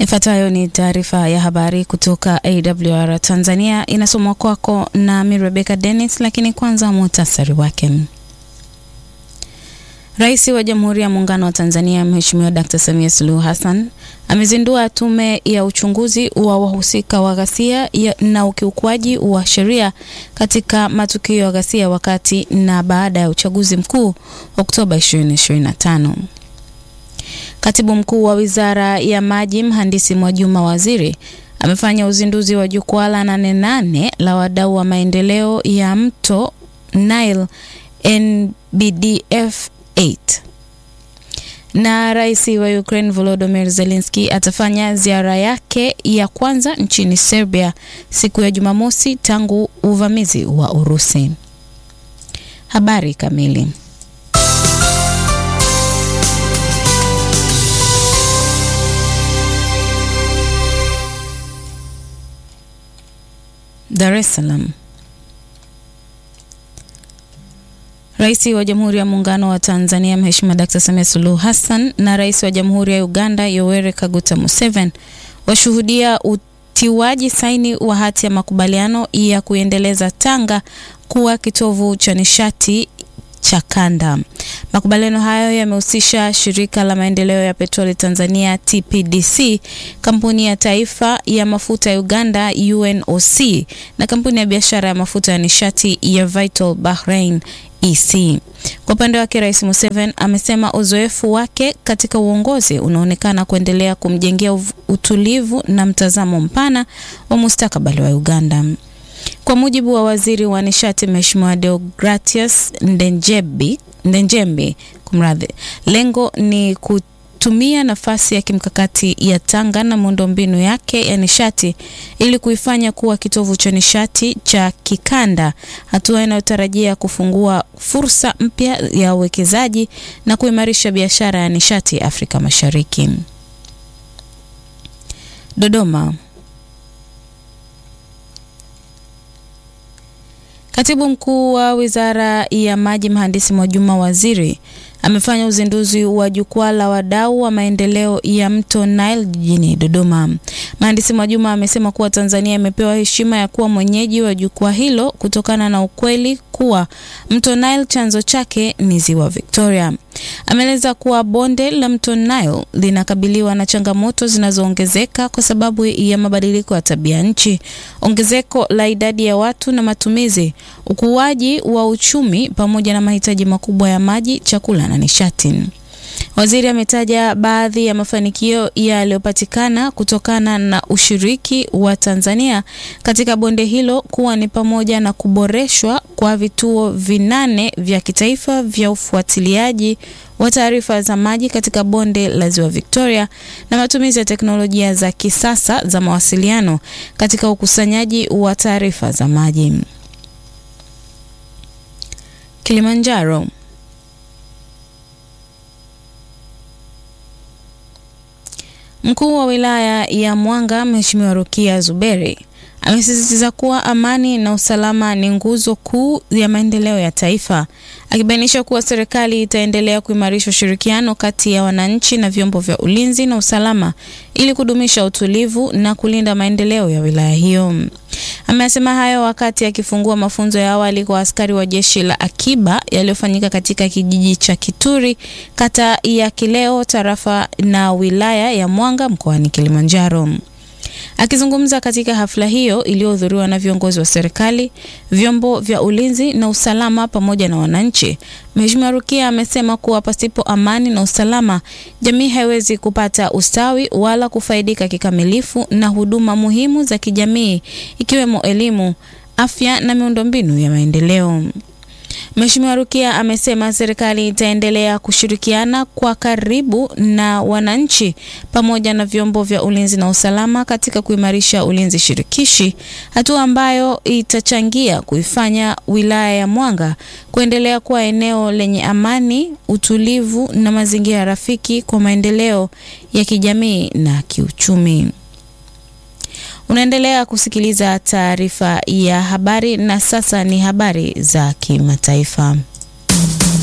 Ifuatayo ni taarifa ya habari kutoka AWR Tanzania, inasomwa kwako nami Rebecca Dennis, lakini kwanza muhtasari wake. Rais wa Jamhuri ya Muungano wa Tanzania Mheshimiwa Dkt. Samia Suluhu Hassan amezindua tume ya uchunguzi wa wahusika wa ghasia na ukiukwaji wa sheria katika matukio ya ghasia wakati na baada ya uchaguzi mkuu Oktoba 2025. Katibu Mkuu wa Wizara ya Maji Mhandisi Mwajuma Waziri amefanya uzinduzi wa jukwaa la nane nane la wadau wa maendeleo ya mto Nile NBDF 8. Na rais wa Ukraine Volodymyr Zelensky atafanya ziara yake ya kwanza nchini Serbia siku ya Jumamosi tangu uvamizi wa Urusi. Habari kamili. Dar es Salaam. Rais wa Jamhuri ya Muungano wa Tanzania Mheshimiwa Dkt. Samia Suluhu Hassan na Rais wa Jamhuri ya Uganda Yoweri Kaguta Museveni washuhudia utiwaji saini wa hati ya makubaliano ya kuendeleza Tanga kuwa kitovu cha nishati cha kanda. Makubaliano hayo yamehusisha shirika la maendeleo ya petroli Tanzania TPDC, kampuni ya taifa ya mafuta ya Uganda UNOC na kampuni ya biashara ya mafuta ya nishati ya Vital Bahrain EC. Kwa upande wake, Rais Museveni amesema uzoefu wake katika uongozi unaonekana kuendelea kumjengea utulivu na mtazamo mpana wa mustakabali wa Uganda. Kwa mujibu wa waziri wa nishati Mheshimiwa Deogratius Ndenjembi, Ndenjembi kumradhi, lengo ni kutumia nafasi ya kimkakati ya Tanga na miundombinu yake ya nishati ili kuifanya kuwa kitovu cha nishati cha kikanda, hatua inayotarajia kufungua fursa mpya ya uwekezaji na kuimarisha biashara ya nishati Afrika Mashariki. Dodoma. Katibu Mkuu wa Wizara ya Maji Mhandisi Mwajuma Waziri amefanya uzinduzi wa jukwaa la wadau wa maendeleo ya mto Nile jijini Dodoma. Mhandisi Mwajuma amesema kuwa Tanzania imepewa heshima ya kuwa mwenyeji wa jukwaa hilo kutokana na ukweli kuwa mto Nile chanzo chake ni Ziwa Victoria. Ameeleza kuwa bonde la mto Nile linakabiliwa na changamoto zinazoongezeka kwa sababu ya mabadiliko ya tabia nchi, ongezeko la idadi ya watu na matumizi, ukuaji wa uchumi pamoja na mahitaji makubwa ya maji, chakula na nishati. Waziri ametaja baadhi ya mafanikio yaliyopatikana kutokana na ushiriki wa Tanzania katika bonde hilo kuwa ni pamoja na kuboreshwa kwa vituo vinane vya kitaifa vya ufuatiliaji wa taarifa za maji katika bonde la Ziwa Victoria na matumizi ya teknolojia za kisasa za mawasiliano katika ukusanyaji wa taarifa za maji. Kilimanjaro. Mkuu wa wilaya ya Mwanga Mheshimiwa Rukia Zuberi amesisitiza kuwa amani na usalama ni nguzo kuu ya maendeleo ya taifa, akibainisha kuwa serikali itaendelea kuimarisha ushirikiano kati ya wananchi na vyombo vya ulinzi na usalama ili kudumisha utulivu na kulinda maendeleo ya wilaya hiyo. Amesema hayo wakati akifungua mafunzo ya awali kwa askari wa jeshi la akiba yaliyofanyika katika kijiji cha Kituri, kata ya Kileo, tarafa na wilaya ya Mwanga mkoani Kilimanjaro. Akizungumza katika hafla hiyo iliyohudhuriwa na viongozi wa serikali, vyombo vya ulinzi na usalama pamoja na wananchi, Mheshimiwa Rukia amesema kuwa pasipo amani na usalama, jamii haiwezi kupata ustawi wala kufaidika kikamilifu na huduma muhimu za kijamii ikiwemo elimu, afya na miundombinu ya maendeleo. Mheshimiwa Rukia amesema serikali itaendelea kushirikiana kwa karibu na wananchi pamoja na vyombo vya ulinzi na usalama katika kuimarisha ulinzi shirikishi, hatua ambayo itachangia kuifanya wilaya ya Mwanga kuendelea kuwa eneo lenye amani, utulivu na mazingira rafiki kwa maendeleo ya kijamii na kiuchumi. Unaendelea kusikiliza taarifa ya habari na sasa ni habari za kimataifa.